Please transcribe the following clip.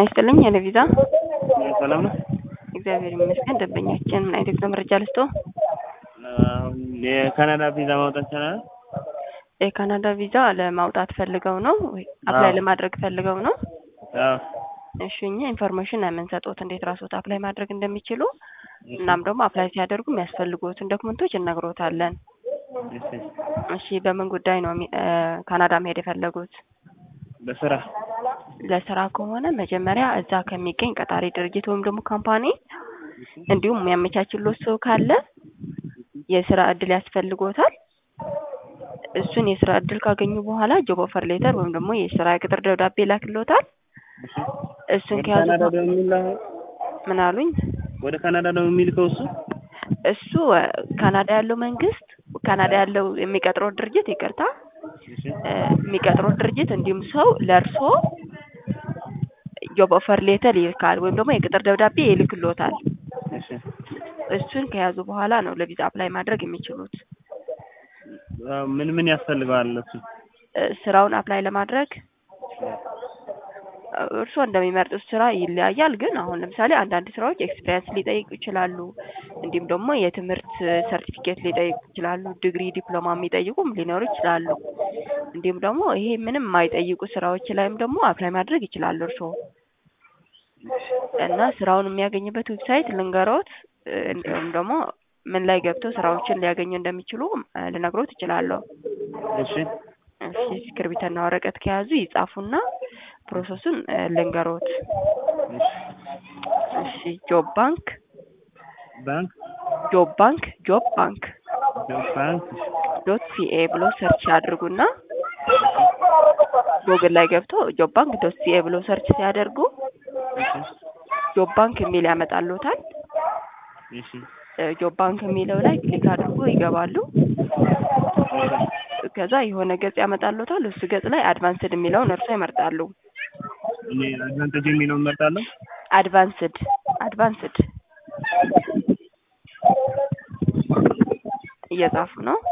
ይስጥልኝ የለቪዛ ሰላም ነው። እግዚአብሔር ይመስገን። ደንበኛችን ምን አይነት ነው መረጃ ልስጦ? አሁን የካናዳ ቪዛ ማውጣት ይቻላል? የካናዳ ቪዛ ለማውጣት ፈልገው ነው ወይ አፕላይ አዎ። ለማድረግ ፈልገው ነው? አዎ። እሺ እኛ ኢንፎርሜሽን የምንሰጡት እንዴት ራስዎት አፕላይ ማድረግ እንደሚችሉ እናም ደግሞ አፕላይ ሲያደርጉ የሚያስፈልጉትን ዶክመንቶች እነግሮታለን። እሺ። እሺ በምን ጉዳይ ነው የሚ- እ ካናዳ መሄድ የፈለጉት? በስራ ለስራ ከሆነ መጀመሪያ እዛ ከሚገኝ ቀጣሪ ድርጅት ወይም ደግሞ ካምፓኒ እንዲሁም የሚያመቻችሎት ሰው ካለ የስራ እድል ያስፈልጎታል። እሱን የስራ እድል ካገኙ በኋላ ጆብ ኦፈር ሌተር ወይም ደግሞ የስራ ቅጥር ደብዳቤ ላክሎታል። እሺ። እሱን ወደ ከያዙ ካናዳ በ- ደግሞ የሚላክ ምን አሉኝ? ወደ ካናዳ ደግሞ የሚልከው እሱ እሱ እ ካናዳ ያለው መንግስት ካናዳ ያለው የሚቀጥረው ድርጅት ይቅርታ እሺ። እ የሚቀጥረው ድርጅት እንዲሁም ሰው ለእርሶ ጆብ ኦፈር ሌተር ይልካል ወይም ደግሞ የቅጥር ደብዳቤ ይልክሎታል። እሺ። እሱን ከያዙ በኋላ ነው ለቪዛ አፕላይ ማድረግ የሚችሉት። አዎ፣ ምን ምን ያስፈልገዋል እሱ? እ ስራውን አፕላይ ለማድረግ እ እርስዎ እንደሚመርጡት ስራ ይለያያል። ግን አሁን ለምሳሌ አንዳንድ ስራዎች ኤክስፒሪየንስ ሊጠይቁ ይችላሉ። እንዲሁም ደግሞ የትምህርት ሰርቲፊኬት ሊጠይቁ ይችላሉ። ዲግሪ፣ ዲፕሎማ የሚጠይቁም ሊኖሩ ይችላሉ። እንዲሁም ደግሞ ይሄ ምንም የማይጠይቁ ስራዎች ላይም ደግሞ አፕላይ ማድረግ ይችላሉ እርስዎ እና ስራውን የሚያገኝበት ዌብሳይት ልንገሮት እ እንዲሁም ደግሞ ምን ላይ ገብተው ስራዎችን ሊያገኙ እንደሚችሉ እ ልነግሮት እችላለሁ። እሺ። እሺ እስክርቢትና ወረቀት ከያዙ ይጻፉና ፕሮሰሱን እ ልንገሮት። እሺ ጆብ ባንክ ባንክ ጆብ ባንክ ጆብ ባንክ ባንክ ዶት ሲኤ ብሎ ሰርች ያድርጉና ጎግል ላይ ገብተው ጆብ ባንክ ዶት ሲኤ ብሎ ሰርች ሲያደርጉ ጆብ ባንክ የሚል ያመጣልዎታል። እሺ። እ ጆብ ባንክ የሚለው ላይ ክሊክ አድርጎ ይገባሉ። ከዛ የሆነ ገጽ ያመጣልዎታል። እሱ ገጽ ላይ አድቫንስድ የሚለውን እርሶ ይመርጣሉ። እኔ አድቫንቴጅ የሚለውን እመርጣለሁ። አድቫንስድ አድቫንስድ እየጻፉ ነው።